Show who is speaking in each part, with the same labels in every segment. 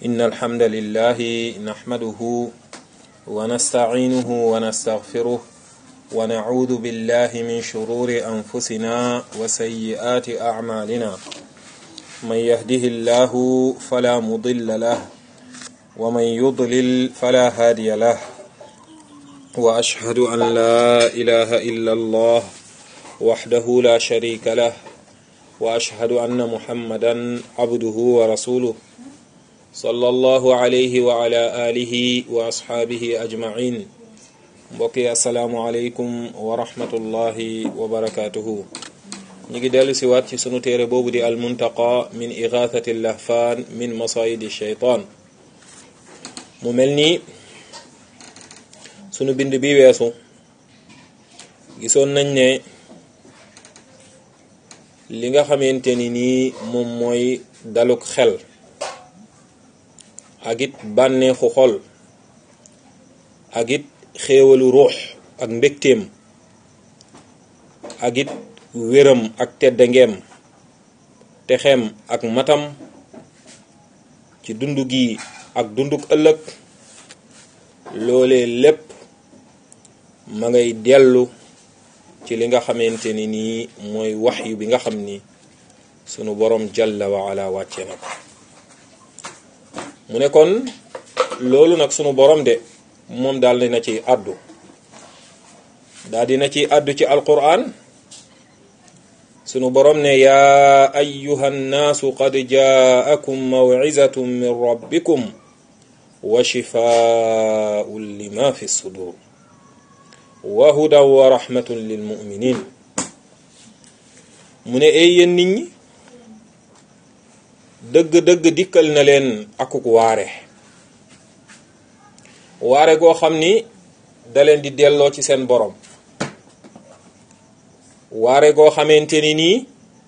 Speaker 1: إن الحمد لله نحمده ونستعينه ونستغفره ونعوذ بالله من شرور أنفسنا وسيئات أعمالنا من يهده الله فلا مضل له ومن يضلل فلا هادي له وأشهد أن لا إله إلا الله وحده لا شريك له وأشهد أن محمدا عبده ورسوله صلى الله عليه وعلى آله وأصحابه أجمعين mbokki asalaamualeykum wa rahmatullahi wa barakaatuhu ñu ngi dellu si waat ci sunu téere boobu di almuntaqa min igathati lahfaan min masayidi sheytaan mu mel ni sunu bind bi weesu gisoon nañ ne li nga xamante ni nii moom mooy daluk xel ak it bànneexu xol ak it xéewalu ruux ak mbégteem ak it wéram ak teddangeem texeem ak matam ci dund gi ak dunduk ëllëg loolee lépp ma ngay dellu ci li nga xamante ni nii mooy waxyu bi nga xam ni sunu borom jalla wa ala wàcce na ko mu ne kon loolu nag sunu borom de moom daal dina ci àddu daal dina ci àddu ci alquran sunu borom ne yaa ayuha nnaasu qad jaakum mawcizatun min rabbikum wa shifaun lima fi sudur wa hudan wa rahmatun lilmuminin mu ne ay yéen nit ñi dëgg-dëgg dikkal na leen akuk waare waare goo xam ni da leen di delloo ci seen borom waare goo xamante ni nii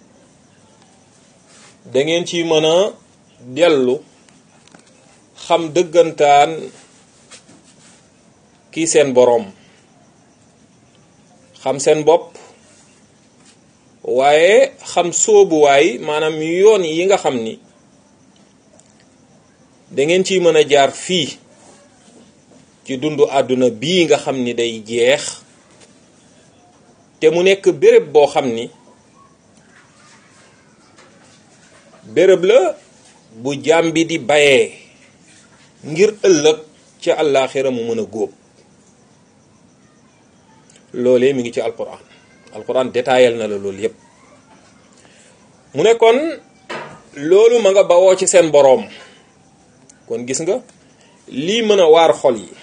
Speaker 1: da ngeen ci mën a dellu xam dëggantaan kii seen borom xam seen bopp waaye xam sóobuwaay maanaam yoon yi nga xam ni da ngeen ciy mën a jaar fii ci dundu àdduna bii nga xam ni day jeex te mu nekk béréb boo xam ni béréb la bu jaam bi di bayee ngir ëllëg ca àllaaxira mu mën a góob loolee mi ngi ci alquran alquran détaayal na la loolu yépp mu ne kon loolu ma nga bawoo ci seen boroom kon gis nga lii mën a waar xol yi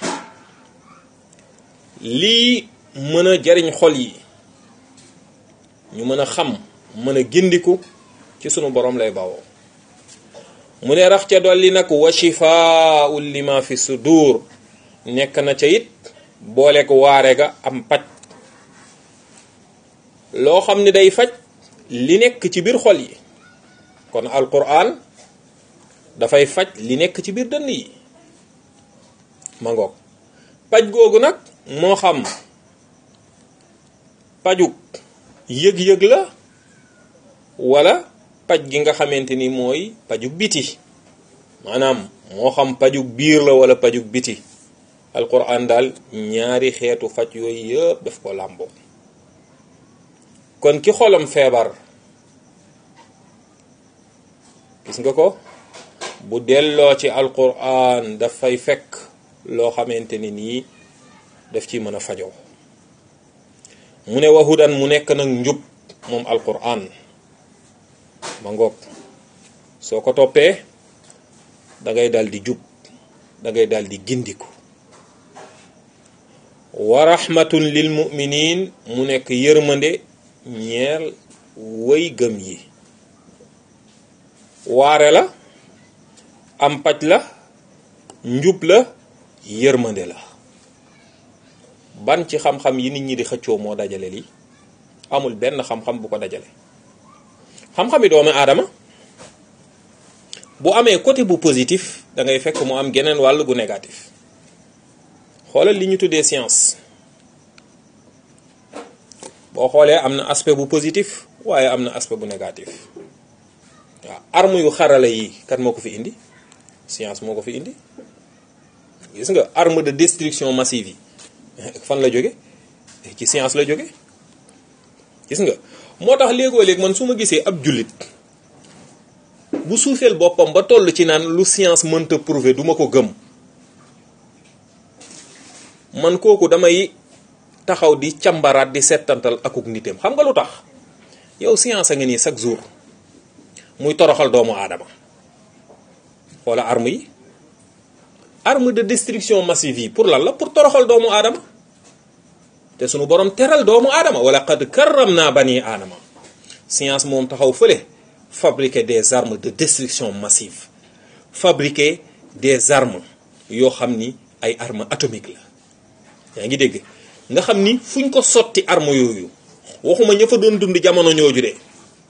Speaker 1: lii mën a jariñ xol yi ñu mën a xam mën a gindiku ci sunu boroom lay bawoo mu ne rax ca dolli nag wa shifaa'un lima fi sudur nekk na ca it boole ko waare ga am paj loo xam ne day faj li nekk ci biir xol yi kon alquran dafay faj li nekk ci biir dënn yi ma ngoog paj googu nag moo xam pajug yëg-yëg la wala paj gi nga xamante ni mooy pajug biti maanaam moo xam pajug biir la wala pajug biti alquran daal ñaari xeetu faj yooyu yëpp daf ko làmboo kon ki xolam feebar gis nga ko bu delloo ci alquran dafay fekk loo xamante ni nii daf ci mën a fajoo mu ne wahudan mu nekk nag njub moom alquran ma ngoog soo ko toppee da ngay dal di jub da ngay dal di gindiku wa rahmatun lil muminin mu nekk yërmande ñeel way gëm yi waare la am paj la njub la yërmande la ban ci xam-xam yi nit ñi di xëccoo moo dajale lii amul benn xam-xam bu ko dajale xam-xami doomu aadama bu amee côté bu positif da ngay fekk mu am geneen wàll gu négatif xoolal li ñu tuddee science boo xoolee am na aspect bu positif waaye am na aspect bu négatif waaw arme yu xarala yi kan moo ko fi indi science moo ko fi indi gis nga arme de destruction massive yi fan la jóge ci science la jóge gis nga moo tax léegoo léeg man su ma gisee ab jullit bu suufeel boppam ba toll ci naan lu science mënta prouver duma ko gëm man kooku damay taxaw di càmbaraat di settantal akuk nitam xam nga lu tax yow science a nga nii chaque jour muy toroxal doomu aadama xoola arme yi arme de destruction massive yi pour lan la pour toroxal doomu aadama te sunu borom teral doomu aadama wala qad karram naa bani aadama science moom taxaw fële fabriquer des armes de destruction massive fabriquer des armes yoo xam ni ay armes atomiques la yaa ngi dégg nga xam ni fuñ ko sotti arme yooyu waxuma ña fa doon dund jamono ñooju de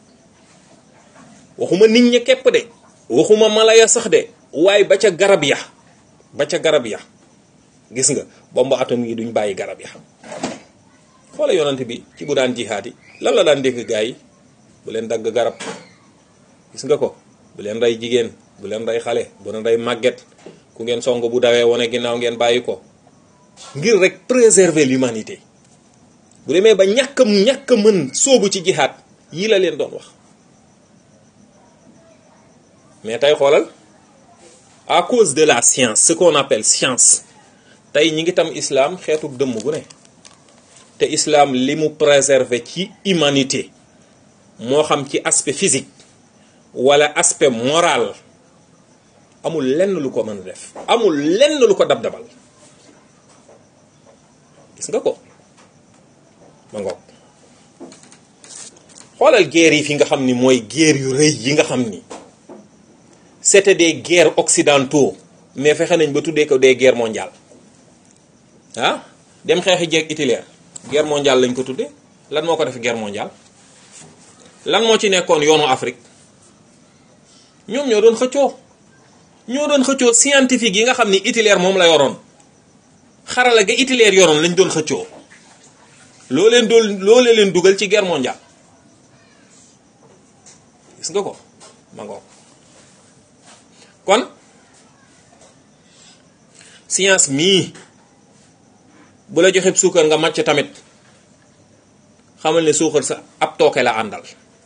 Speaker 1: waxuma nit ña képp de waxuma mala ya sax de waaye ba ca garab ya ba ca garab ya gis nga bombe atome yi duñ bàyyi garab ya xoola yonante bi ci bu daan jihaad yi lan la daan dégg gaa yi bu leen dagg garab gis nga ko bu leen rey jigéen bu leen rey xale bu leen rey màgget ku ngeen song bu dawee wane ginnaaw ngeen bàyyi ko ngir rek préserver l'humanité bu demee ba ñàkk ñàkk mën soobu ci jihaad yii la leen doon wax mais tey xoolal à cause de la science ce qu'on appelle science tey ñi ngi tam islam xeetu dëmm gu ne te islam li mu préserver ci humanité moo xam ci aspect physique wala aspect moral amul lenn lu ko mën a def amul lenn lu ko dab-dabal gis nga ko ma ngoog xoolal guerre yi fi nga xam ni mooy guerre yu rëy yi nga xam ni c'était des guerres occidentaux mais fexe nañ ba tuddee ko des guerres mondiales ah dem xeexi jeeg Hitler guerre mondiale lañ ko tuddee lan moo ko def guerre mondiale lan moo ci nekkoon yoonu Afrique ñoom ñoo doon xëccoo ñoo doon xëccoo scientifique yi nga xam ni Hitler moom la yoroon xarala ga Hitler yoroon lañ doon xëccoo loo leen doon loolee leen dugal ci guerre mondiale gis nga ko ma ngoog kon science mii bu la joxe suukar nga màcc tamit xamal ne suukar sa ab tooke la àndal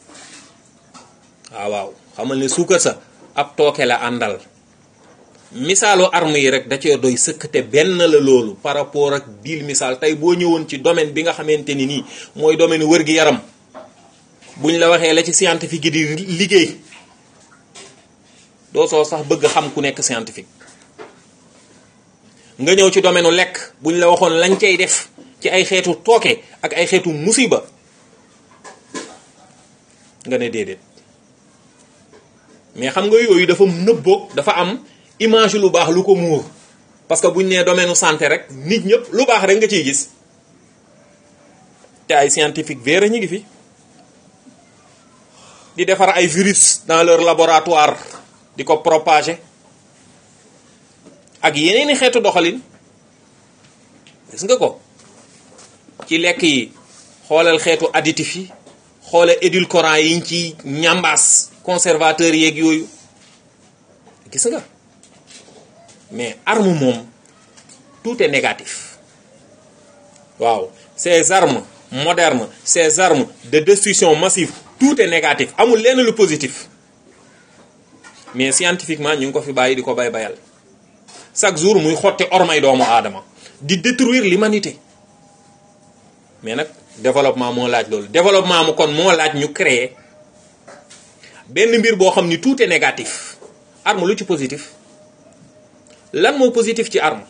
Speaker 1: waaw waaw xamal ne suukar sa ab tooke la àndal misaalu arme yi rek da cee doy sëkk te benn la loolu par rapport ak biil misaal tey boo ñëwoon ci domaine bi nga xamante ni nii mooy domaine wër gi yaram buñ la waxee la ci scientifique yi di liggéey doo soo sax bëgg xam ku nekk scientifique nga ñëw ci domaine lekk buñ la waxoon lañ cay def ci ay xeetu tooke ak ay xeetu musiba nga ne déedéet mais xam nga yooyu dafa nëbboog dafa am image lu baax lu ko muur parce que buñ nee domaine santé rek nit ñëpp lu baax rek nga ciy gis te ay scientifique véra ñu ngi fi di defar ay virus dans leur laboratoire di ko propager ak yeneeni xeetu doxalin gis nga ko ci lekk yi xoolal xeetu additif yi xoolal édulcorant yiñ ci ñambaas conservateur yeeg yooyu gis nga mais arme moom tout est négatif waaw ces armes modernes ces armes de destruction massive tout est négatif amul lenn lu positif mais scientifiquement ñu ngi ko fi bàyyi di ko bay bayal chaque jour muy xotti ormay doomu aadama di détruire l'humanité mais nag développement moo laaj loolu développement mu kon moo laaj ñu créer benn mbir boo xam ni tout est négatif arme lu ci positif lan moo positif ci arme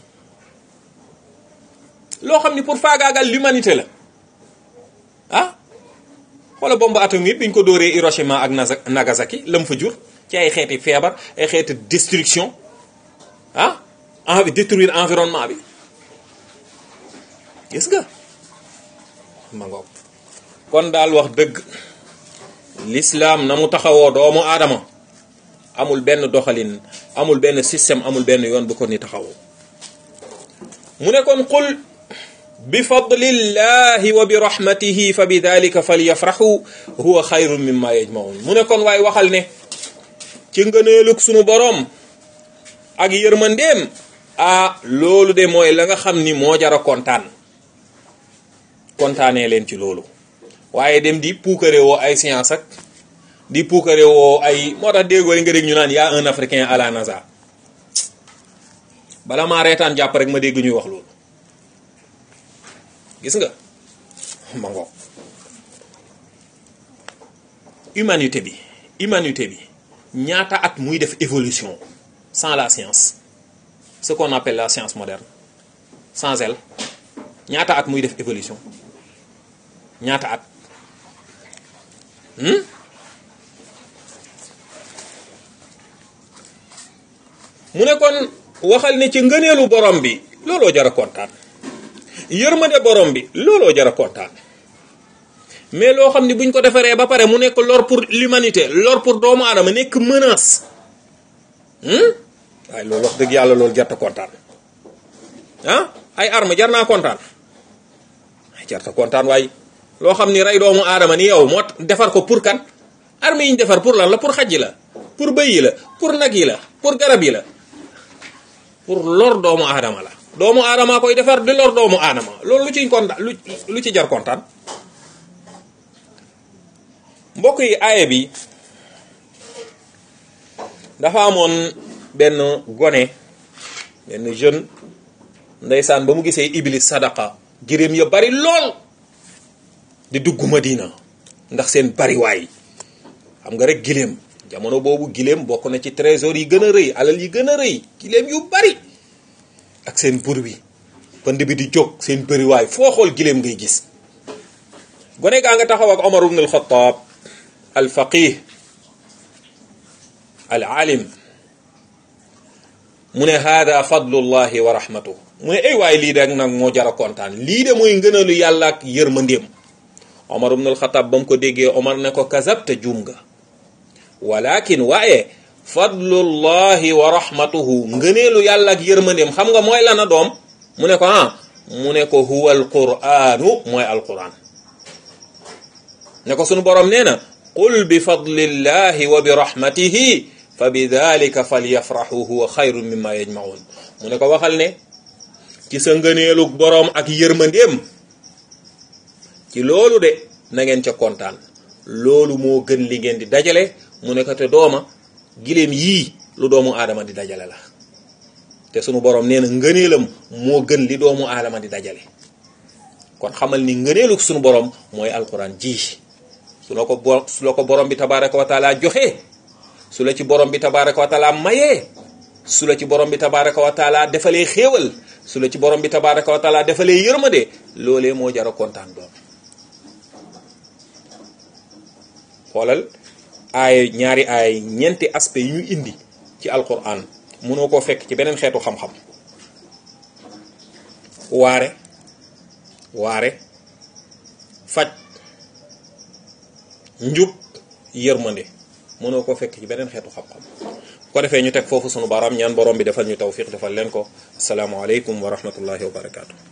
Speaker 1: loo xam ni pour faagaagal l'humanité la ah xoola bombe atomique bi ñu ko dóoree Hiroshima ak Nagasaki lam fa jur ci ay xeeti feebar ay xeeti destruction ah envi détruire environnement bi gis nga ma ngoog kon daal wax dëgg l'islam na mu taxawoo doomu aadama amul benn doxalin amul benn système amul benn yoon bu ko ni taxawoo mu ne kon qul bi fadlillahi wa bi rahmatihi fa bi dalika falyafrahu huwa xayrun mimma yajmaun mu ne kon waaye waxal ne ci ngëneelug sunu boroom ak yërmandeem ah loolu de mooy la nga xam ni moo jara kontaan kontaanee leen ci loolu waaye dem di puukare woo ay science ak di puukare woo ay moo tax déggoo nga dégg ñu naan y'a un africain à la NASA bala maa reetaan jàpp rek ma dégg ñuy wax loolu gis nga ma ngoog humanité bi humanité bi ñaata at muy def évolution sans la science ce qu'on appelle la science moderne sans elle ñaata at muy def évolution ñaata at mu ne kon waxal ne ci ngëneelu borom bi looloo jar a kontaan yërmande borom bi looloo jar a kontaan mais loo xam ni buñ ko defaree ba pare mu nekk lor pour l'humanité lor pour doomu aadama nekk menace waaye loolu wax dëgg yàlla loolu jarta kontaan ah ay arme jar naa kontaan ay jarta kontaan waaye loo xam ni rey doomu aadama ni yow moo defar ko pour kan arme yi ñu defar pour lan la pour xaj yi la pour bëy yi la pour nag yi la pour garab yi la pour lor doomu aadama la doomu aadama koy defar di lor doomu aadama loolu lu ciy kontaan lu lu ci jar kontaan mbokk yi aaye bi dafa amoon benn gone benn jeune ndeysaan ba mu gisee iblis sadaqa giréem ya bari lool di dugg Madina ndax seen bariwaay xam nga rek giléem jamono boobu giléem bokk na ci trésor yi gën a rëy alal yi gën a rëy giléem yu bari ak seen bur bi pënd bi di jóg seen bariwaay foo xool giléem ngay gis gone gaa nga taxaw ak Omar ibn al-Khattab al faqih al alim mu ne hada fadlullahi wa rahmatuh mu ne ay waay lii de nag moo jara kontaan lii de mooy ngënalu yàlla ak yërmandeem Omar ibn al-Khattab ba mu ko déggee Omar ne ko kazabta juum nga walakin waaye fadlullahi wa rahmatuhu ngëneelu yàlla ak yërmandeem xam nga mooy lana doom mu ne ko ah mu ne ko huwa alquranu mooy alquran ne ko sunu borom nee na qul bi fadlillahi wa bi rahmatihi fa bi dalika falyafrahu huwa xayrun mimma yajmaun mu ne ko waxal ne ci sa ngëneelu boroom ak yërmandeem ci loolu de na ngeen ca kontaan loolu moo gën li ngeen di dajale mu ne ko te dooma giléem yii lu doomu aadama di dajale la te sunu borom nee na ngëneelam moo gën li doomu aadama di dajale kon xamal ni ngëneelu sunu borom mooy alquran ji su la ko bo su la ko borom bi tabaraka wa taala joxe su la ci borom bi tabaraka wa taala mayee su la ci borom bi tabaraka wa taala defalee xéewal su la ci borom bi tabaraka wa taala defalee yërmande loolee moo jara kontaan doon xoolal aay ñaari aay ñeenti aspect yi ñu indi ci alquran mënoo koo fekk ci beneen xeetu xam-xam waare waare faj njub yërmande mënoo koo fekk ci beneen xeetu xam-xam ko defee ñu teg foofu sunu baaraam ñaan borom bi defal ñu tawfiq defal leen ko asalaamaaleykum wa rahmatullahi wa barakaatu.